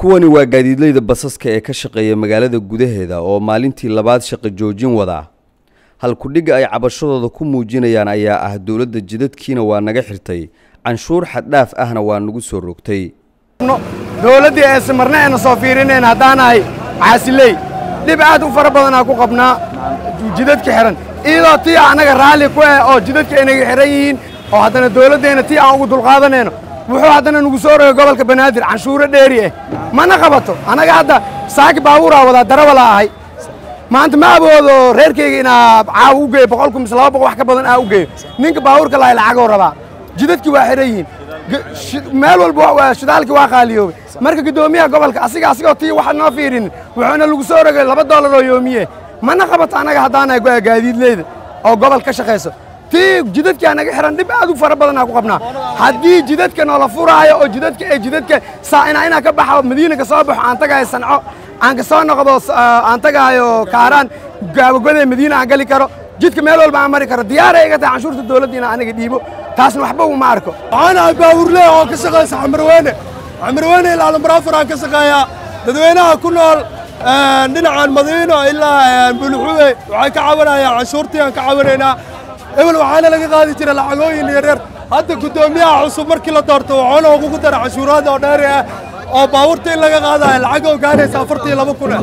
kuwani waa gaadiidleyda basaska ee ka shaqeeya magaalada gudaheeda oo maalintii labaad shaqo joojin wada halkudhigga ay cabashadooda ku muujinayaan ayaa ah dowladda jidadkiina waa naga xirtay canshuur xaddhaaf ahna waa nagu soo rogtay dowladdii ayse marna ayna soo fiirinayn haddaanahay caasiley dhib aad u fara badanaa ku qabnaa jidadka xihan iyadoo tii annaga raalli ku ah oo jidadka ay naga xihan yihiin oo haddana dowladdeenna tii aan ugu dulqaadanayno wuxuu haddana nagu soo rogay gobolka banaadir canshuuro dheeri ah mana qabato annaga hadda saaki baabuuraa wadaa darawala ahay maanta ma aboodo reerkayga inaa caawa u geeyo boqolku mise laba boqol wax ka badan aa u geeyo ninka baabuurka lahay lacagoo rabaa jidadkii waa xihan yihiin meel walba shidaalkii waa qaaliyoobay marka guddoomiyaha gobolka asiga asigoo tii waxa noo fiirinin wuxuuna lagu soo rogay laba doolar oo yoomiye mana qabato annaga haddaanahay gaadiidleyda oo gobol ka shaqayso tii jidadkaa naga xihan dhib aad u fara badanaa ku qabnaa haddii jidadka noola furaayo oo jidadka ee jidadka saa'ina inaa ka baxo madiina ka soo baxo aan tagahayo sanco aan ka soo noqdo aan tagahayo kaaraan gaabagodee madiina aan gali karo jidka meel walba aan mari karo diyaaray iga tahay canshuurta dowladda inaan aniga dhiibo taasna waxba uma arko waxaan ahay baawurle oo ka shaqaysa xamarweyne xamarweyne ilaa lambarafur aan ka shaqeeyaa dadweynaha ku nool dhinacan madiino ilaa buluxuwe waxay ka caawinayaan canshuurtii aan ka caawinaynaa ebel waxaana laga qaadi jira lacagooyin yaryar hadda guddoomiyaha cusub markii la doorto waxaana ugu dara canshuuraad oo dheeri ah oo baabuurta in laga qaadayo lacag oo gaaraysa afartii laba kun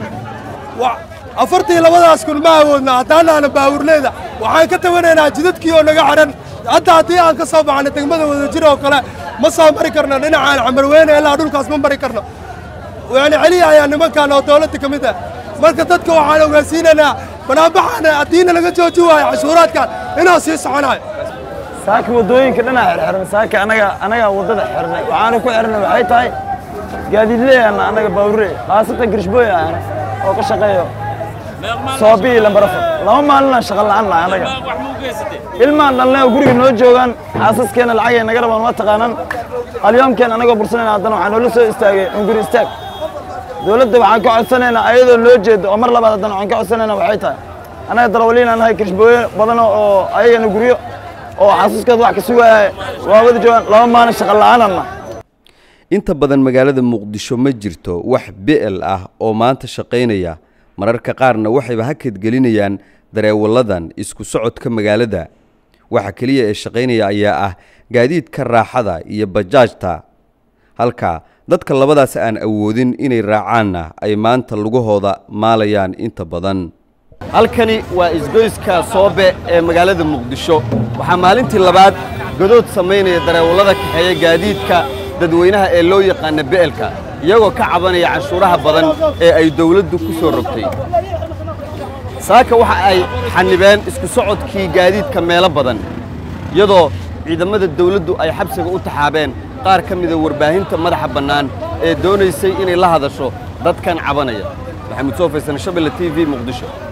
afartii labadaas kun ma awoodna haddaanaana baawurleeda waxaan ka tabanaynaa jidadkii oo naga xidhan hadda haddii aan ka soo baxno degmada wadajir oo kale ma soo mari karno dhinacaan xamarweyne ilaa dhulkaas ma mari karno yani celiya ayaa nimankan oo dowladda ka mid ah marka dadka waxaan ogaansiinaynaa banaanbaxaana haddiina laga jooji waayo cashuuraadkan inuu sii soconayo saaka waddooyinka dhanaa xirxiran saaka anaga anaga waddada xirnay waxaana ku xirnay waxay tahay gaadiidleeyana anaga baawurre khaasatan girishbooy ah oo ka shaqeeyo soobii lambarafo laba maalinaan shaqa la'aan nahay anaga ilmaan dhalnay oo guriga noo joogaan xaasaskeenna lacagay naga rabaan waa taqaanaan alyoomkeen anagoo bursanayna haddana waxaa noola soo istaagay unguri istaag dowladda waxaan ka codsanaynaa ayadoo loo jeedo oo mar labaad haddana waxaan ka codsanaynaa waxay tahay anaga darawaliinaan nahay kirishbooye badan oo ayagana guryo oo xaasaskood wax ka sugaaya waa wada joogaan laba maalin shaqa la'aanan nahay inta badan magaalada muqdisho ma jirto wax bi'el ah oo maanta shaqaynaya mararka qaarna waxayba hakad gelinayaan dareewalladan isku socodka magaalada waxa keliya ee shaqaynaya ayaa ah gaadiidka raaxada iyo bajaajta halka dadka labadaas aan awoodin inay raacaanna ay maanta lugahooda maalayaan inta badan halkani waa isgoyska soobe ee magaalada muqdisho waxaa maalintii labaad godood samaynaya dareewallada kaxeeya gaadiidka dadweynaha ee loo yaqaana be'elka iyagoo ka cabanaya canshuuraha badan ee ay dawladdu ku soo rogtay saaka waxa ay xanibeen isku socodkii gaadiidka meelo badan iyadoo ciidamada dawladdu ay xabsiga u taxaabeen qaar ka mida warbaahinta madaxa bannaan ee doonaysay inay la hadasho dadkan cabanaya maxamuud soo faysan shabelle t v muqdisho